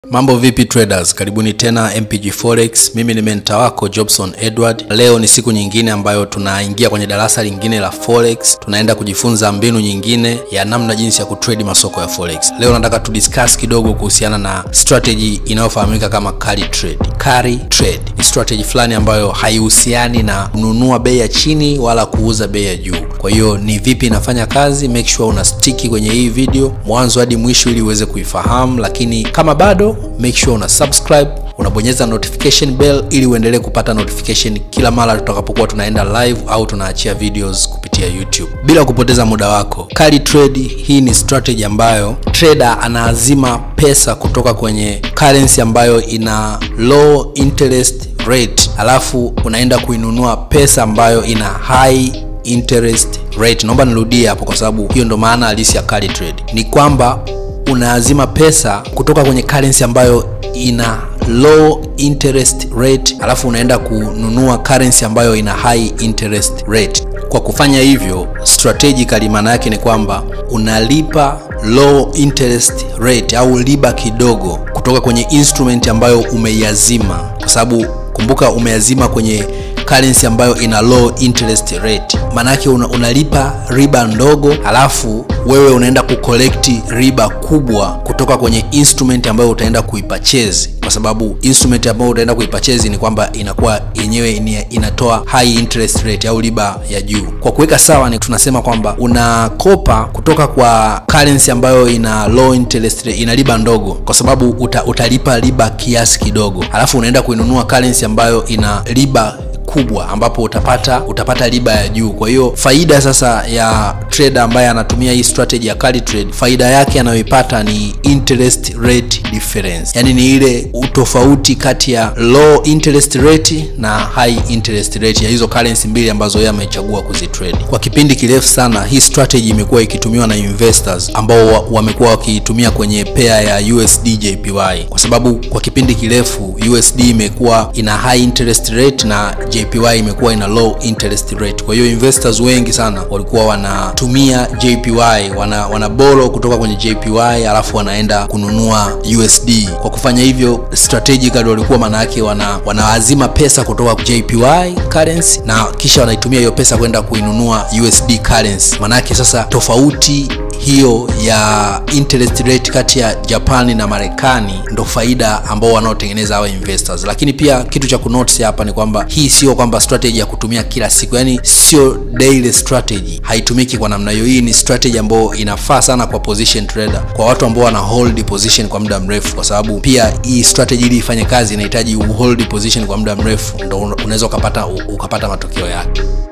Mambo vipi traders, karibuni tena MPG Forex. Mimi ni mentor wako Jobson Edward. Leo ni siku nyingine ambayo tunaingia kwenye darasa lingine la Forex. Tunaenda kujifunza mbinu nyingine ya namna jinsi ya kutrade masoko ya Forex. Leo nataka tu discuss kidogo kuhusiana na strategy inayofahamika kama carry trade. Carry trade ni strategy fulani ambayo haihusiani na kununua bei ya chini wala kuuza bei ya juu. Kwa hiyo ni vipi inafanya kazi? Make sure una stiki kwenye hii video mwanzo hadi mwisho ili uweze kuifahamu, lakini kama bado make sure una subscribe unabonyeza notification bell ili uendelee kupata notification kila mara tutakapokuwa tunaenda live au tunaachia videos kupitia YouTube. Bila kupoteza muda wako, carry trade hii ni strategy ambayo trader anaazima pesa kutoka kwenye currency ambayo ina low interest rate, alafu unaenda kuinunua pesa ambayo ina high interest rate. Naomba nirudie hapo kwa sababu hiyo ndo maana halisi ya carry trade. Ni kwamba unaazima pesa kutoka kwenye currency ambayo ina low interest rate alafu unaenda kununua currency ambayo ina high interest rate. Kwa kufanya hivyo, strategically maana yake ni kwamba unalipa low interest rate au riba kidogo kutoka kwenye instrument ambayo umeiazima, kwa sababu kumbuka umeazima kwenye currency ambayo ina low interest rate. Maanake una, unalipa riba ndogo alafu wewe unaenda kucollect riba kubwa kutoka kwenye instrument ambayo utaenda kuipurchase, kwa sababu instrument ambayo utaenda kuipurchase ni kwamba inakuwa yenyewe inatoa high interest rate au riba ya juu. Kwa kuweka sawa, ni tunasema kwamba unakopa kutoka kwa currency ambayo ina low interest rate, ina riba ndogo, kwa sababu uta, utalipa riba kiasi kidogo, alafu unaenda kuinunua currency ambayo ina riba kubwa ambapo utapata utapata riba ya juu. Kwa hiyo faida sasa ya trader ambaye anatumia hii strategy ya carry trade, faida yake anayoipata ni interest rate difference, yaani ni ile utofauti kati ya low interest rate na high interest rate ya hizo currency mbili ambazo yeye amechagua kuzitrade. Kwa kipindi kirefu sana hii strategy imekuwa ikitumiwa na investors ambao wamekuwa wakiitumia kwenye pair ya USD JPY, kwa sababu kwa kipindi kirefu USD imekuwa ina high interest rate na JPY imekuwa ina low interest rate. Kwa hiyo investors wengi sana walikuwa wanatumia JPY, wana wana borrow kutoka kwenye JPY alafu wanaenda kununua USD. Kwa kufanya hivyo strategically walikuwa maana yake wana wanaazima pesa kutoka JPY currency na kisha wanaitumia hiyo pesa kwenda kuinunua USD currency. Maana yake sasa tofauti hiyo ya interest rate kati ya Japani na Marekani ndo faida ambao wanaotengeneza hawa investors. Lakini pia kitu cha kunotice hapa ni kwamba hii sio kwamba strategy ya kutumia kila siku, yani sio daily strategy, haitumiki kwa namna hiyo. Hii ni strategy ambayo inafaa sana kwa position trader, kwa watu ambao wana hold position kwa muda mrefu, kwa sababu pia hii strategy ili ifanye kazi inahitaji hold position kwa muda mrefu, ndo unaweza ukapata ukapata matokeo yake.